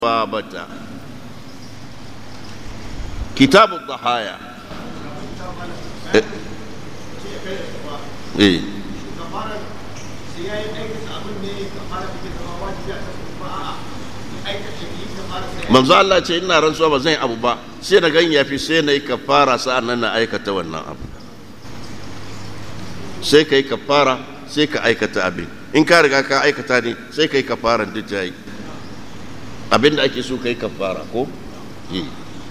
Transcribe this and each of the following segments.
babata kitabu dhahaya eh eh manzo Allah ce ina rantsuwa ba zan yi abu ba sai na gan yafi sai na yi kafara sa'an nan na aikata wannan abu sai ka yi kafara sai ka aikata abin in ka riga ka aikata ne sai ka yi kafaran duk jayi abin da ake so ka yi kafara ko yi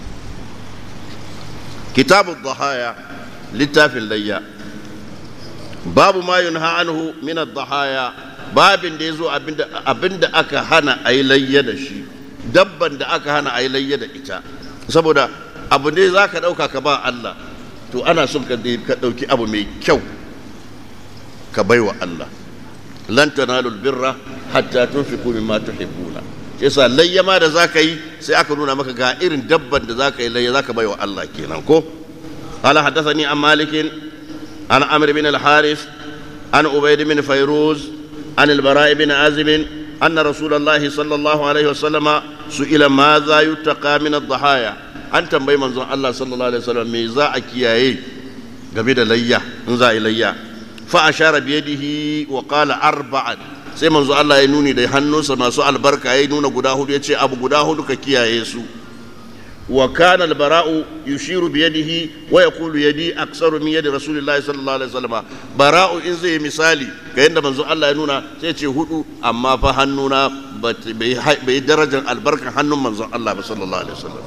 kitabu dhahaya littafin layya babu ma yunha anhu min ad-dhahaya babin da yazo abinda abinda aka hana ayi layya da shi dabban da aka hana ayi layya da ita saboda abu ne zaka dauka ka ba Allah to ana son ka ka dauki abu mai kyau ka baiwa Allah lan tanalul birra hatta tunfiqu mimma tuhibbuna yasa layya ma da zaka yi sai aka nuna maka ga irin dabban da zaka yi layya zaka baiwa Allah kenan ko قال حدثني عن مالك عن عمرو بن الحارث عن عبيد بن فيروز عن البراء بن عازب أن رسول الله صلى الله عليه وسلم سئل ماذا يتقى من الضحايا أن تنبي من الله صلى الله عليه وسلم ميزا أكياي قبل ليا انزا إليا فأشار بيده وقال أربعا sai manzo Allah ya nuni da hannunsa masu albarka ya nuna guda hudu ya ce abu guda hudu ka kiyaye su wa kana albara'u yushiru bi yadihi wa yaqulu yadi aksaru min yadi rasulillahi sallallahu alaihi wasallam bara'u in zai misali ga yanda manzo Allah ya nuna sai ce hudu amma fa hannuna bai darajar albarkan hannun manzo Allah ba sallallahu alaihi wasallam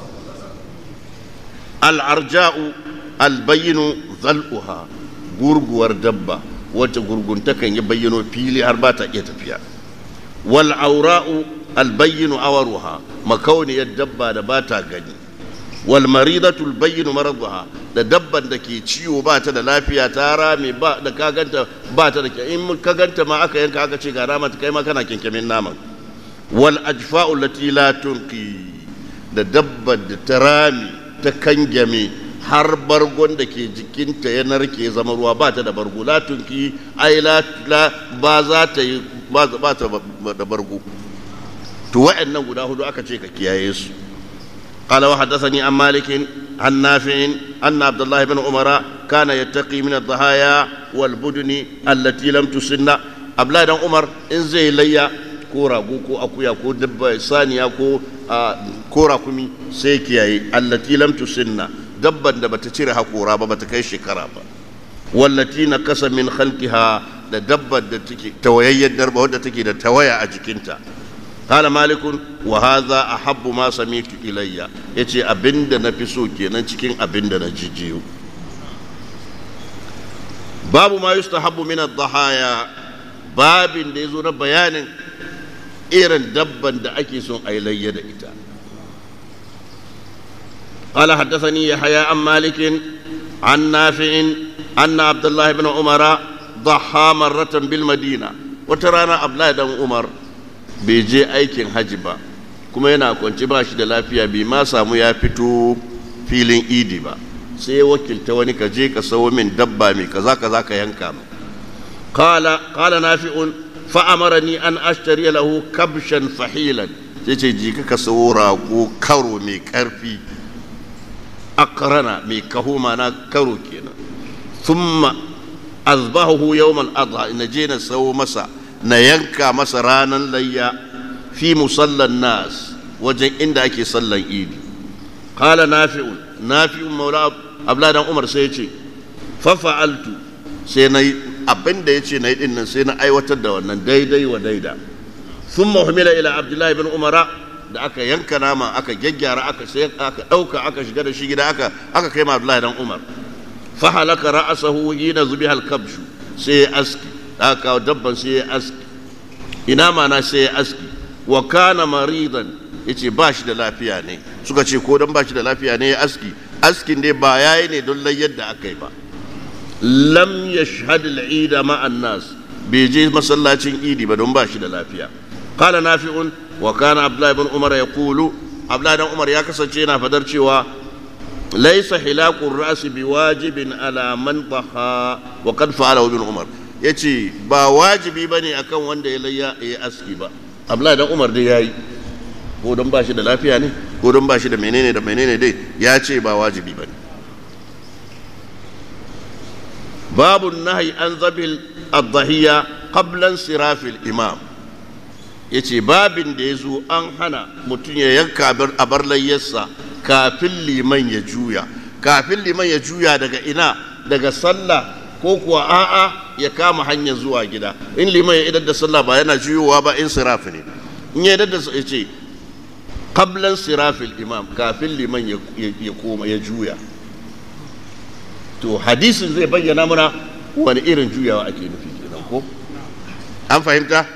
al-arja'u al-bayyinu dhal'uha gurguwar dabba wacce gurguntakan ya bayyano fili har ba ta iya tafiya wal aura'u albayyinu awaruha makauniyar dabba da ba ta gani wal maridatu albayyinu maraduha da dabban da ke ciwo ba ta da lafiya ta rame ba da ka ganta ba ta da in ka ganta ma aka yanka aka ce ga rama kai ma kana kinkimin naman wal ajfa'u lati la tunqi da dabban da ta rame ta kangame har bargon da ke jikinta ya narke zama ruwa ba ta da bargo latunki ai la ba za ta yi ba ta da bargo to wa'annan guda hudu aka ce ka kiyaye su قال وحدثني عن مالك عن نافع أن عبد الله بن عمر كان يتقي من الضحايا والبدن التي لم تسن أبلا بن عمر إن زي ليا كورا كو أكويا كو دب ثانية كو كورا كمي سيكيا التي لم تسن dabban da bata cire hakora ba bata kai shekara ba wallati na kasa min khalqiha da dabban da take tawayayyar darba wadda take da tawaya a jikinta qala malikun wa hadha ahabbu ma samitu ilayya yace abinda na fi so kenan cikin abinda na jijiyo babu ma yustahabbu min ad-dhahaya babin da yazo na bayanin irin dabban da ake son ayi da ita قال حدثني يحيى عن مالك عن نافع أن عبد الله بن عمر ضحى مرة بالمدينة وترانا عبد الله بن عمر بيجي أيكين حجبا kuma yana kwanci ba shi da lafiya bai ma samu ya fito filin idi ba sai wakilta wani ka je ka sawo min dabba mai kaza kaza ka yanka mu qala qala nafi'un fa amarani an ashtari lahu kabshan fahilan sai ce ji ka sawo rago karo mai karfi akrana mai kaho mana karo kenan thumma azbahu yawmal adha na je na sawo masa na yanka masa ranan layya fi musallan nas wajen inda ake sallan idi qala nafi'un nafi'un maula abladan umar sai yace fa fa'altu sai nayi abinda yace nayi din nan sai na aiwatar da wannan daidai wa daida thumma humila ila abdullahi ibn umara da aka yanka nama aka gyaggyara aka sai aka dauka aka shiga da shi gida aka aka kai ma Abdullahi dan Umar fa halaka ra'sahu hina zubiha al-kabshu sai ya aski aka dabban sai ya aski ina mana sai ya aski wa kana maridan yace ba shi da lafiya ne suka ce ko dan ba shi da lafiya ne ya aski askin dai ba yayi ne don layyar da aka yi ba lam yashhad al-eid ma'a nas bai je masallacin idi ba don ba shi da lafiya qala nafi'un وكان عبد الله بن عمر يقول عبد الله بن عمر يا كسانceنا fadar cewa ليس حلاق الراس بواجب على من ضحى وقد فعله ابن عمر yace ba wajibi bane akan wanda ya layya ya aski ba Abdullahi dan Umar dai yayi ko don ba shi da lafiya ne ko don ba shi da menene da menene dai ya ce ba wajibi ba ne babu nahi an zabil addahiya qablan sirafil imam ya ce babin da ya zo an hana mutum ya yanka a bar layyarsa kafin liman ya juya kafin liman ya juya daga ina daga sallah ko kuwa a'a ya kama hanyar zuwa gida in liman ya idar da sallah ba yana juyowa ba in sirafi ne in ya idar da ya ce qablan sirafil imam kafin liman ya koma ya juya to hadisin zai bayyana mana wani irin juyawa ake nufi kenan ko an fahimta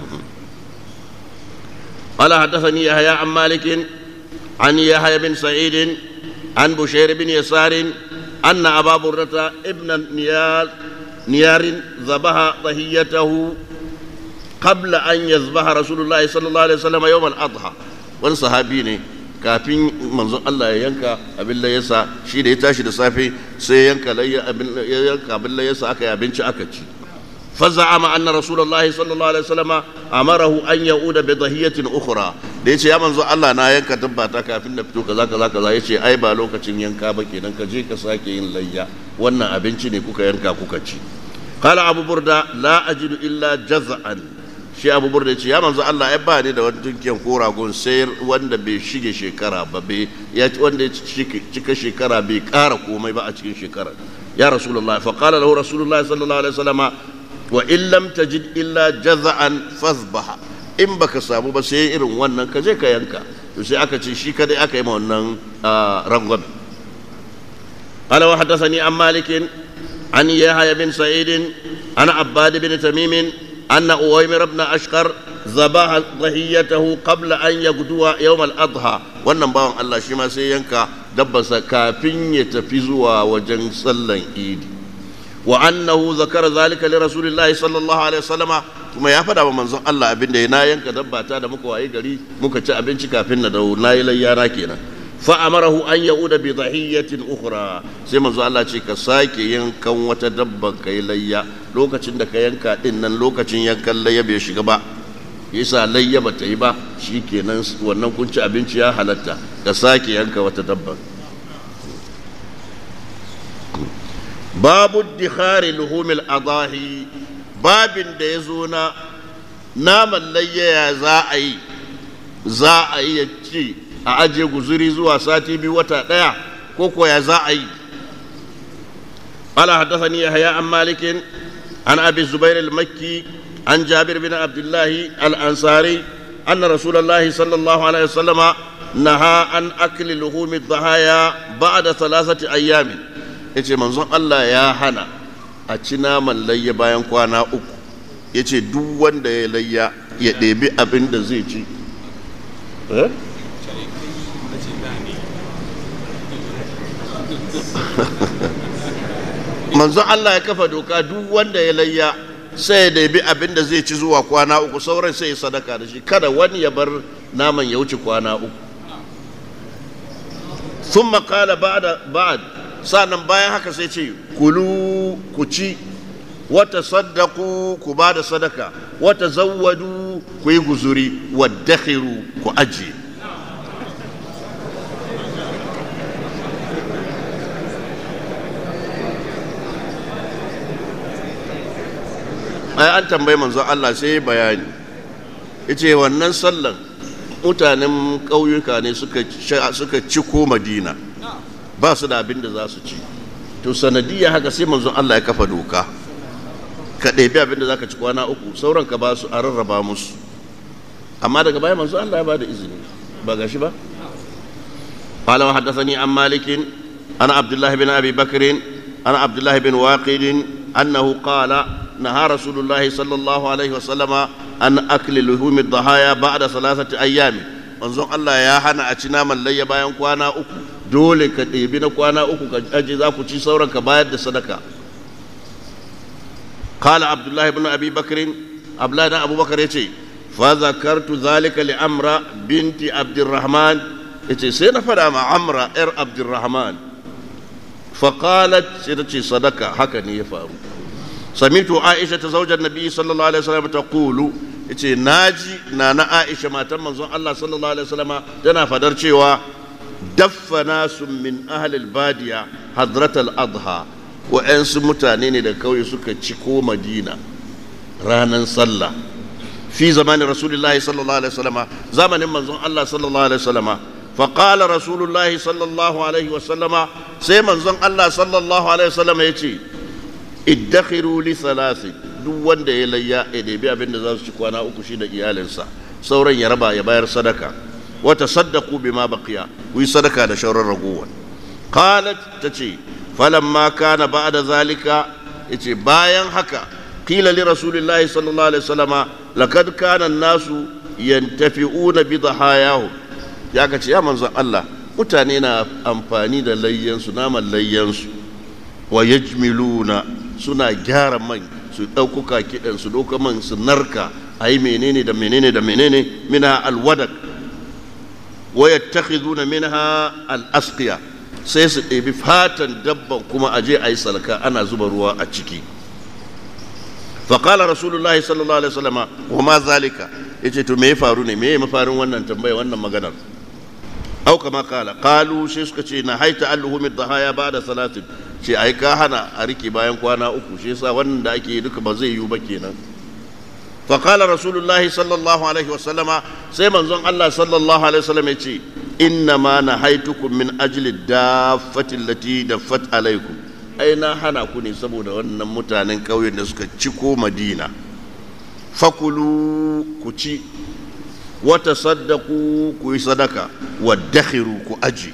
قال حدثني يحيى عن مالك عن يحيى بن سعيد عن بشير بن يسار أن أبا بردة ابن نيار نيار ذبح ضحيته قبل أن يذبح رسول الله صلى الله عليه وسلم يوم الأضحى wani sahabi ne kafin manzon Allah ya yanka abin layasa shi da ya tashi da safe sai yanka abin layasa aka yi abinci aka ci فزعم أن رسول الله صلى الله عليه وسلم أمره أن يعود بضحية أخرى da yace ya manzo Allah na yanka tabbata kafin na fito kaza kaza kaza yace ai ba lokacin yanka ba kenan ka je ka sake yin layya wannan abinci ne kuka yanka kuka ci qala abu burda la ajidu illa jaz'an shi abu burda yace ya manzo Allah ai ba ni da wani tunkiyan ko ragon sai wanda bai shige shekara ba bai ya wanda ya cika shekara bai kara komai ba a cikin shekara ya rasulullahi fa qala lahu rasulullahi sallallahu alaihi wasallama wa in lam tajid illa jaza'an fazbaha in baka samu ba sai irin wannan ka je ka yanka to sai aka ce shi kadai aka yi ma wannan rangon قال وحدثني عن مالك عن يحيى بن سعيد عن عباد بن تميم أن أويمر بن أشقر ذبح ضحيته قبل أن يغدو يوم الأضحى wannan bawan Allah shi ma sai yanka dabbarsa kafin ya tafi zuwa wajen sallan idi وأنه ذكر ذلك لرسول الله صلى الله عليه وسلم kuma ya faɗa wa manzon Allah abin da na yanka dabba ta da muka wayi gari muka ci abinci kafin na dawo na yi layyana kenan fa amarahu an yauda bi dhahiyatin ukhra sai manzon Allah ce ka sake yankan wata dabban kai layya lokacin da ka yanka din nan lokacin yankan layya bai shiga ba yasa layya bata yi ba shikenan wannan kun ci abinci ya halatta ka sake yanka wata dabban babu dikhari luhumil adahi babin da ya zo na naman layyaya za a yi za a yi ya ci a ajiye guzuri zuwa sati biyu wata ɗaya ko koya za a yi قال حدثني يحيى عن مالك عن ابي الزبير المكي عن جابر بن عبد الله الانصاري ان رسول الله صلى الله عليه وسلم نهى عن اكل لحوم الضحايا بعد ثلاثه ايام ya ce manzon Allah ya hana a ci naman layya bayan kwana uku ya ce duk wanda ya layya ya ɗebi abin da zai ci manzon Allah ya kafa doka duk wanda ya layya sai ya ɗebi abin da zai ci zuwa kwana uku sauran sai ya sadaka da shi kada wani ya bar naman ya wuce kwana uku ثم قال بعد بعد sa'annan bayan haka sai ce kulu ku ci wata saddaku ku ba da sadaka wata zawwadu ku yi guzuri waddakhiru ku ajiye ai an tambayi manzon Allah sai bayani yace wannan sallan mutanen ƙauyuka ne suka ciko madina ba su da abin da za su ci to sanadiyya haka sai manzon Allah ya kafa doka ka ɗebi abin da za ka ci kwana uku sauran ka ba su a rarraba musu amma daga baya manzon Allah ya ba da izini ba ga shi ba قال وحدثني عن مالك عن عبد الله بن ابي بكر عن عبد الله بن واقد انه قال نهى رسول الله صلى الله عليه وسلم عن اكل لحوم الضحايا بعد ثلاثه ايام manzon Allah ya hana a ci naman layya bayan kwana uku dole ka ɗebi na kwana uku ka aje za ku ci sauran ka bayar da sadaka kala abdullahi ibn abi bakrin abdullahi dan abubakar yace fa zakartu zalika li amra binti abdurrahman yace sai na fada ma amra yar abdurrahman fa qalat sai ta ce sadaka haka ne ya faru سمعت عائشة زوج النبي صلى الله عليه وسلم تقول yace naji na na Aisha matan manzon Allah sallallahu alaihi wasallama tana fadar cewa daffa nasu min ahli badiya hadrat al-adha wa'ansu mutane ne da kauye suka ciko Madina ranan sallah fi zamanin rasulullahi sallallahu alaihi wasallama zamanin manzon Allah sallallahu alaihi wasallama فقال رسول الله صلى الله عليه وسلم سيما زن الله صلى الله عليه وسلم يتي ادخروا لثلاث duk wanda ya layya ya ɗebi abin da za su ci kwana uku shi da iyalinsa sauran ya raba ya bayar sadaka wata saddaku bima baqiya ku yi sadaka da shauran ragowar qalat tace falamma kana ba'da zalika yace bayan haka qila li rasulillahi sallallahu alaihi wasallama laqad kana an-nasu yantafi'una bi dhahayahum ya ka ce ya manzon Allah mutane na amfani da layyansu naman layyansu wa yajmiluna suna gyara man su ɗaukuka kiɗan su ɗauka man su narka a yi menene da menene da menene mina alwadak wa yattakhiduna minha al-asqiya sai su ɗebi fatan dabban kuma aje a yi salka ana zuba ruwa a ciki فقال رسول الله صلى الله عليه وسلم وما ذلك yace to me ya faru ne me ya mafarin wannan tambaya wannan maganar au kama kala qalu sai suka ce na haita alluhu min dhahaya ba'da salatin ce ai ka hana a rike bayan kwana uku shi yasa wannan da ake duka ba zai yiwu ba kenan fa qala rasulullah sallallahu alaihi wa sallama sai manzon Allah sallallahu alaihi wa sallam yace inna ma nahaitukum min ajli daffati allati daffat alaikum ai na hana ku ne saboda wannan mutanen ƙauyen da suka ciko madina fakulu ku ci wata saddaku ku yi sadaka waddakhiru ku aji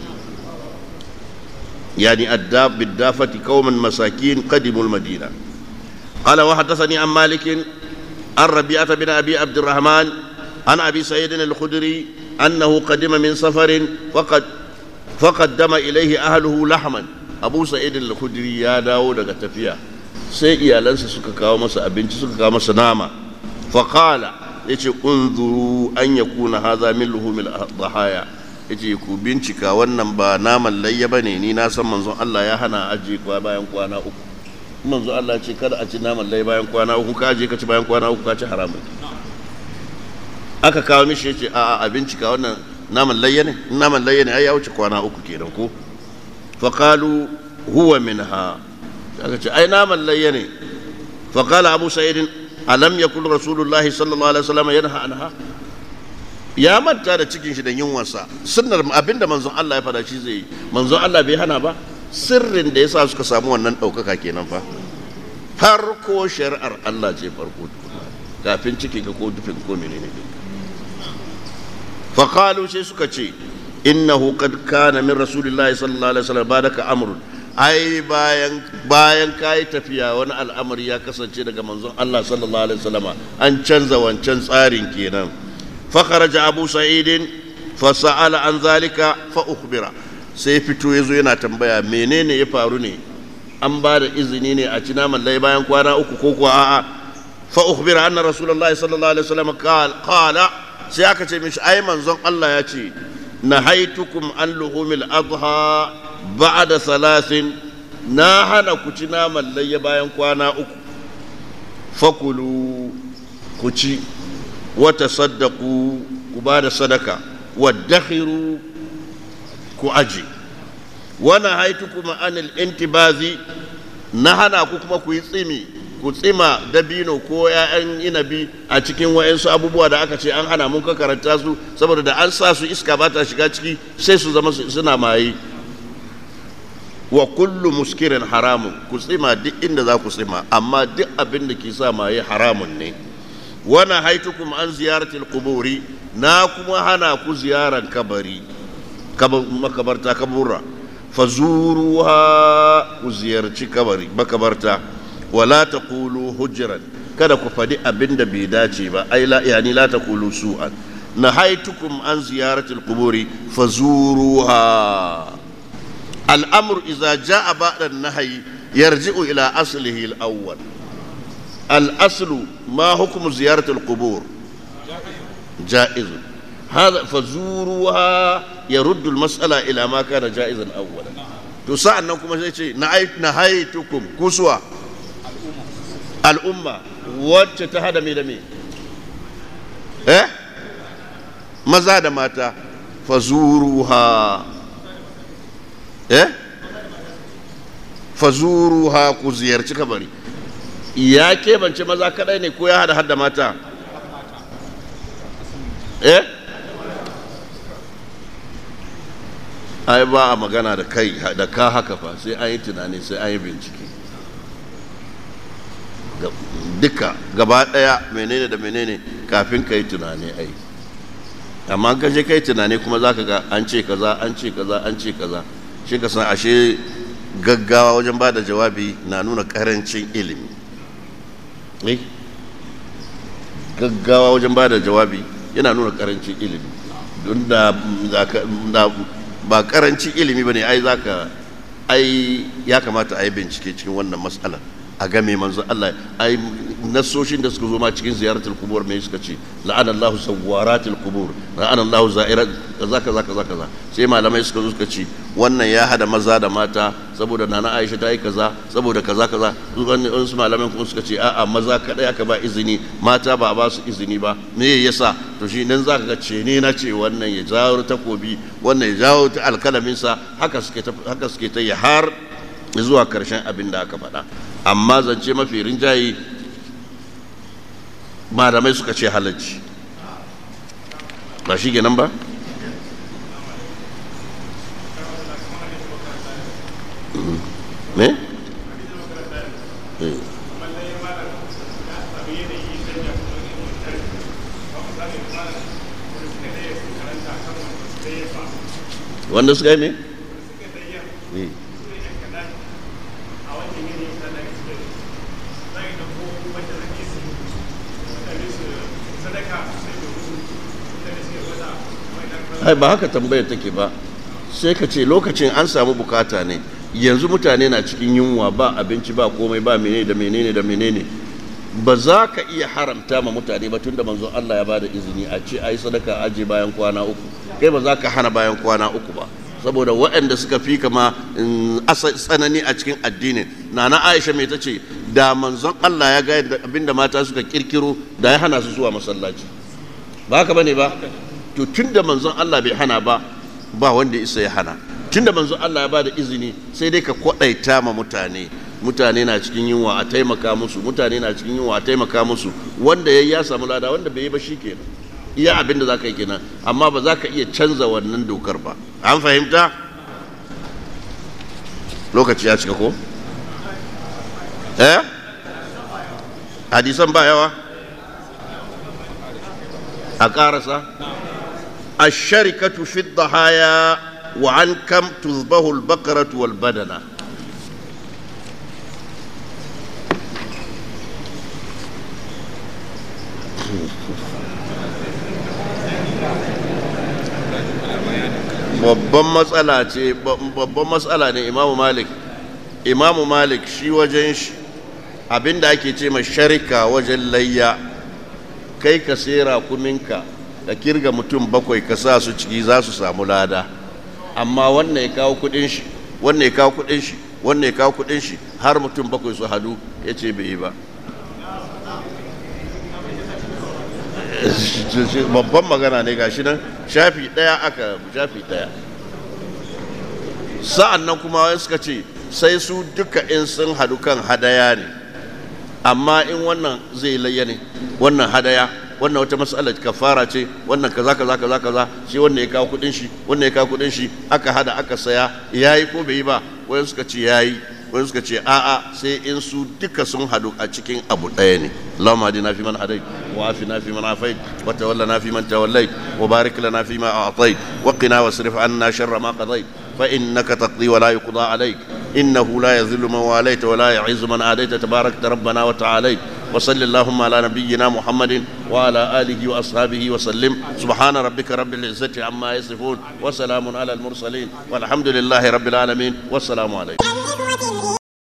يعني الداب بالدافة قوما مساكين قدموا المدينة قال وحدثني عن مالك عن ربيعة بن أبي عبد الرحمن عن أبي سعيد الخدري أنه قدم من سفر فقد فقدم إليه أهله لحما أبو سعيد الخدري يا داود تفيا sai iyalansa suka kawo masa abinci suka kawo masa nama faƙala ya ce unzuru an ya kuna haza min luhumil dhahaya ya ce ku bincika wannan ba naman layya ba ne ni na san manzon Allah ya hana aje kwa bayan kwana uku manzon Allah ce kada a ci naman layya bayan kwana uku ka aje ka ci bayan kwana uku ka ci haramun aka kawo mishi ya ce a'a a bincika wannan naman layya ne naman layya ne ai ya wuce kwana uku kenan ko faqalu huwa minha aka ce ai naman layya ne faqala abu sa'id alam yakul rasulullahi sallallahu alaihi wasallam yanha anha ya manta da cikin shi da yunwarsa sunnar abinda manzon Allah ya fada shi zai yi manzon Allah bai hana ba sirrin da yasa suka samu wannan ɗaukaka kenan fa farko shari'ar Allah ce farko kafin cikin ka ko dufin ko menene fa qalu sai suka ce innahu qad kana min rasulillahi sallallahu alaihi wasallam badaka amrun ai bayan bayan kai tafiya wani al'amari ya kasance daga manzon Allah sallallahu alaihi wasallama an canza wancan tsarin kenan فخرج أبو سعيد فسأل عن ذلك فأخبر sai fito ya zo yana tambaya menene ya faru ne an ba da izini ne a ci naman lai bayan kwana uku ko kuwa a'a fa ukhbira anna rasulullah sallallahu alaihi wasallam qala sai aka ce mishi ai manzon Allah ya ce nahaitukum an luhumil adha ba'da salasin na hana ku ci naman lai bayan kwana uku fakulu ku ci wata saddaku ku ba da sadaka waddakhiru ku aji wani haitu kuma anil intibazi na hana ku kuma ku yi tsimi ku tsima dabino ko ‘ya'yan inabi a cikin wa'yansu abubuwa da aka ce an hana mun ka karanta su saboda da an sa su iska ba ta shiga ciki sai su zama suna maye wa kullu muskirin haramun ku tsima duk inda za ku tsima amma duk abin da ke sa maye haramun ne wani haitukum an ziyaratil kuburi na kuma hana ku ziyaran kabari makabarta kabura fazuruha ku ziyarci kabari makabarta wala taqulu hujran kada ku faɗi abin da bai dace ba ai la yani la taqulu su'an na haitukum an ziyaratil kuburi fazuruha al'amru idza jaa ba'da an-nahyi yarji'u ila aslihi al-awwal الأصل ما حكم زيارة القبور جائز هذا فزوروها يرد المسألة إلى ما كان جائزا أولا تسعى أنكم نهيتكم كسوة الأمة وتتهدى ميدمي eh maza da mata fazuruha eh fazuruha ku ziyarci kabari ya keɓance maza kadai ne ko ya hada hada mata eh ai ba a magana da kai da ka haka fa sai an yi tunani sai an yi bincike duka gaba daya menene da menene kafin ka yi tunani ai amma ka je kai tunani kuma za ka ga an ce kaza an ce kaza an ce kaza shi ka san ashe gaggawa wajen ba da jawabi na nuna karancin ilimi gaggawa wajen ba da jawabi yana nuna karancin ilimi don da ba karancin ilimi ba ne ai za ka ai ya kamata a yi bincike cikin wannan matsalar a game manzo Allah ai nasoshin da suka zo ma cikin ziyaratul kubur me suka ce la'ana Allahu sawwaratul kubur la'ana Allahu za'irat kaza kaza kaza kaza sai malamai suka zo suka ce wannan ya hada maza da mata saboda nana Aisha ta yi kaza saboda kaza kaza su malamai kuma suka ce a'a maza kadai aka ba izini mata ba ba su izini ba me yasa to shi nan zaka ga ce ne na ce wannan ya jawo takobi wannan ya jawo ta alkalamin sa haka suke haka suke ta har zuwa karshen abin da aka faɗa amma zance mafi rinjaye malamai suka ce halarci ba shi nan ba me? wanda suka yi ne? ai ba haka tambayar take ba sai ka ce lokacin an samu bukata ne yanzu mutane na cikin yunwa ba abinci ba komai ba menene da menene da menene ba za ka iya haramta ma mutane ba tunda manzon Allah ya ba da izini a ce ai sadaka aje bayan kwana uku kai ba za ka hana bayan kwana uku ba saboda waɗanda suka fi kama tsanani a cikin addinin nana Aisha mai ta ce da manzon Allah ya ga abinda mata suka kirkiro da ya hana su zuwa masallaci ba haka bane ba to tun da manzon Allah bai hana ba ba wanda isa ya hana tun da manzon Allah ya ba da izini sai dai ka kwaɗaita ma mutane mutane na cikin yunwa a taimaka musu mutane na cikin yunwa a taimaka musu wanda ya ya samu lada wanda bai yi ba shi kenan iya abin da za ka yi kenan amma ba za ka iya canza wannan dokar ba an fahimta lokaci ya cika ko eh hadisan ba yawa a ƙarasa الشركة في الضحايا وعن كم تذبح البقرة والبدنة babban matsala ce babban matsala ne imamu malik imamu malik shi wajen shi abinda ake ce ma sharika wajen layya kai ka sera kuminka da kirga mutum bakwai ka sa su ciki za su samu lada amma wannan ya kawo kudin shi wannan ya kawo kudin shi wannan ya kawo kudin shi har mutum bakwai su hadu ya ce bai yi ba babban magana ne gashi nan shafi daya aka shafi daya sa'an nan kuma wani suka ce sai su duka in sun hadu kan hadaya ne amma in wannan zai layya ne wannan hadaya wannan wata mas'ala kafara ce wannan kaza kaza kaza kaza shi wannan ya kawo kudin shi wannan ya kawo kudin shi aka hada aka saya yayi ko bai yi ba wani suka ce yayi wani suka ce a'a sai in su duka sun hadu a cikin abu ɗaya ne Allahumma hadina fi man hadait wa afina fi man afait wa tawallana fi man tawallait wa barik lana fi ma a'tait wa qina wasrif anna sharra ma qadait fa innaka taqdi wa la yuqda alayk innahu la yadhillu man walayta wa la yu'izzu man adayta tabarakta rabbana wa ta'alayt وصل اللهم على نبينا محمد وعلى آله وأصحابه وسلم سبحان ربك رب العزة عما يصفون وسلام على المرسلين والحمد لله رب العالمين والسلام عليكم